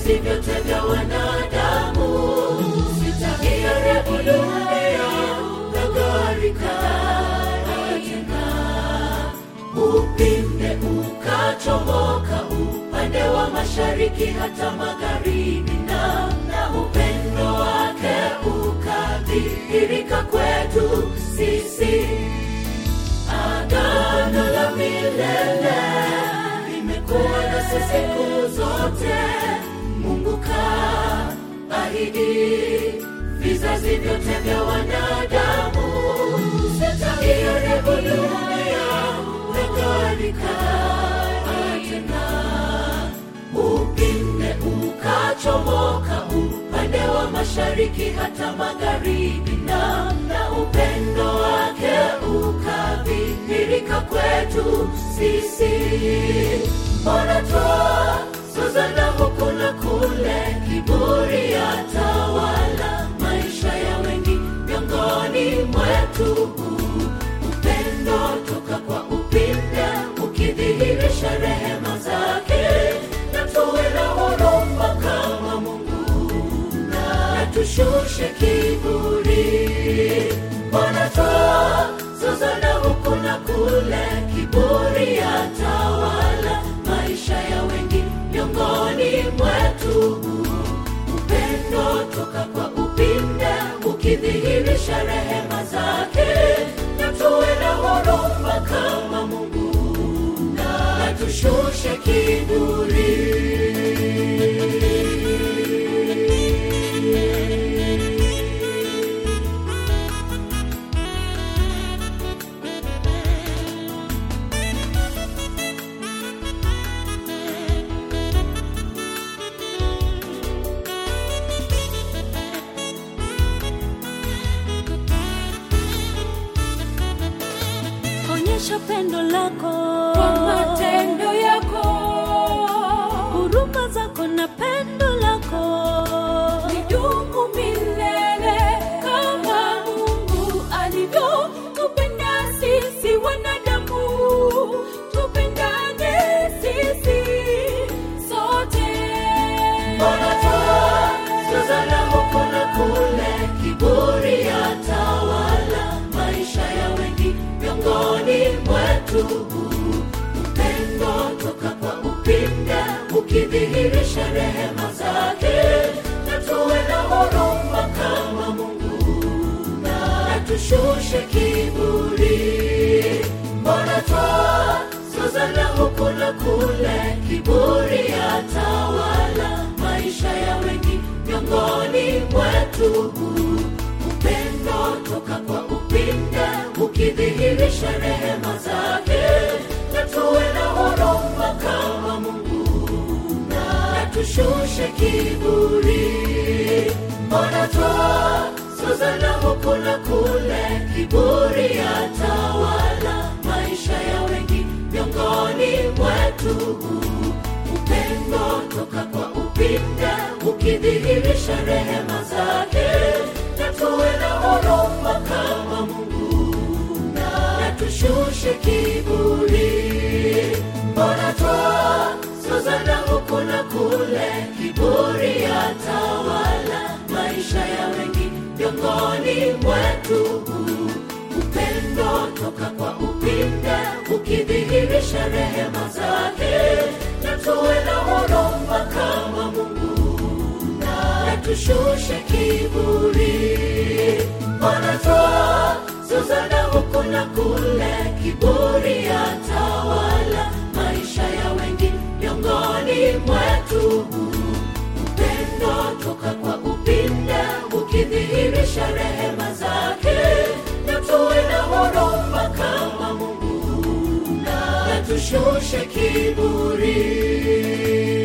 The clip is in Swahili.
vizazi vyote vya wanadamu sitaharibu dunia na gharika tena upinde ukachomoka upande wa mashariki hata magharibi na na upendo wake ukadhihirika kwetu sisi agano la milele limekuwa nasi siku zote mungu kaahidi vizazi vyote vya wanadamu sitaiharibu dunia na gharika tena upinde ukachomoka upande wa mashariki hata magharibi na na upendo wake ukadhihirika kwetu sisi mbona twa suzana huku na kule kiburi ya tawala maisha ya wengi miongoni mwetu upendo toka kwa upinde ukidhihirisha rehema zake na tuwe na huruma kama mungu na tushushe kiburi mbona twa zozana huku na kule kiburi ya tawala maisha ya wengi miongoni mwetu upendo toka kwa upinde ukidhihirisha rehema zake na tuwe na huruma kama mungu na tushushe kiburi onyesha pendo lako kwa matendo yako huruma zako na pendo lako nidumu milele kama mungu alivyotupenda sisi wanadamu tupendane sisi sote sazana huku na kule kiburi ya tawala maisha ya wengi miongoni mwetu upendo toka kwa upinde ukidhihirisha rehema zake na tuwe na huruma kama mungu na tushushe kiburi mbona twa suzana huku na kule kiburi ya tawala maisha ya wengi miongoni mwetu upendo toka kwa upinde ukidhihirisha rehema zake na tuwe na huruma kama mungu na tushushe kiburi mbona twa suzana huku na kule kiburi ya tawala maisha ya wengi miongoni mwetu upendo toka kwa upinde ukidhihirisha rehema zake na tuwe na huruma kama mungu na tushushe kiburi mbona twa suzana huku na kule kiburi ya tawala maisha ya wengi miongoni mwetu upendo toka kwa upinde ukidhihirisha rehema zake na tuwe na huruma kama mungu na tushushe kiburi mbona twa suzana huku na kule kiburi ya tawala maisha ya wengi miongoni mwetu upendo toka kwa upinde ukidhihirisha rehema zake na tuwe na huruma kama mungu na tushushe kiburi